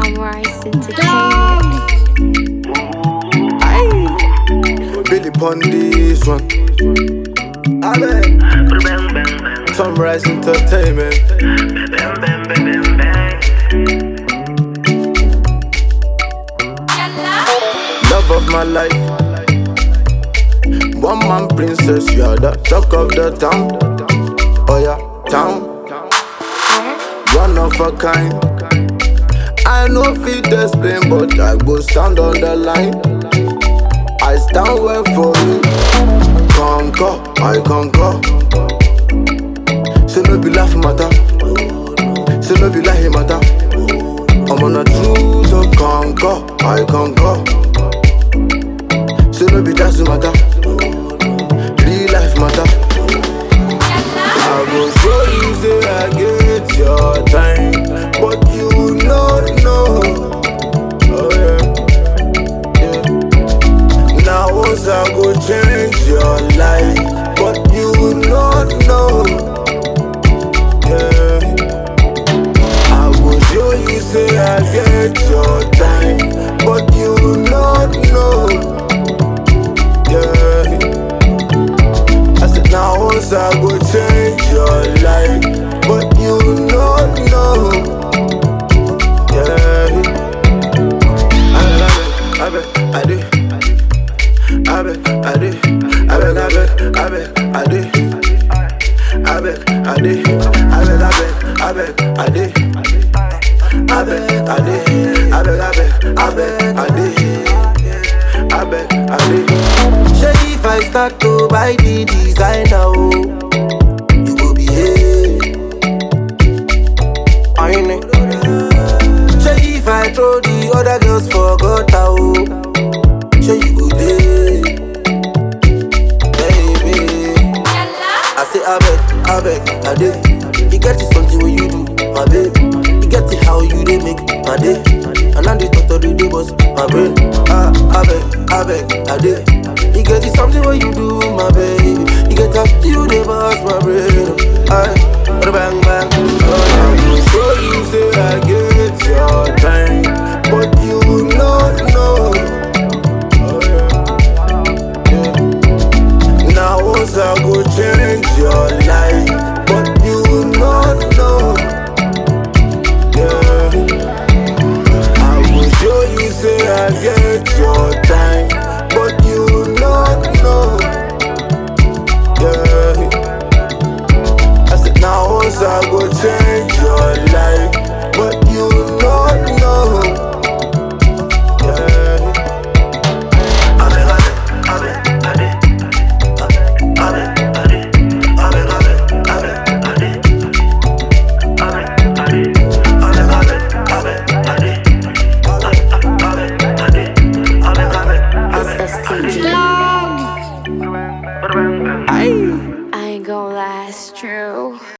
Sunrise Entertainment. Billy pon this one. Abe. Sunrise Entertainment. Love of my life. One man princess, you are the talk of the town. Oh yeah, town. One of a kind. I know fit explain, but I go stand on the line. I stand well for you. Conquer, I conquer. Say no be laugh matter. Say no be lie matter. I'm on a truth to conquer, I conquer. Say no be just matter. Real life matter. I go show you say I get your time, but you no know. Oh yeah, yeah. Now once I go change your life, but you no know. Yeah. I go show you say I get your time, but you no know. Yeah. I said now once I go change your life, but you no know. Yeah. I bet, I bet, I bet, I do. I bet, I do. I bet, I bet, I do. I bet, I do. I bet, I bet, I bet, I do. I bet, I do. I bet, I bet, I bet, I do. I bet, I do. Shey if I start to buy the designer, oh, you go behave. I know. Shey if I throw the other girls for gutter, oh, shey you go dey, baby. I say I beg, I beg, I dey. You get it something when you do, my babe. You get it how you dey make my day. And I'm the thought of the day boss, my brain. Ah, I beg, I beg, I dey. You get it something when you do, my baby. You get up to you dey boss, my brain. Aye, bang bang. Oh, I go show you say I get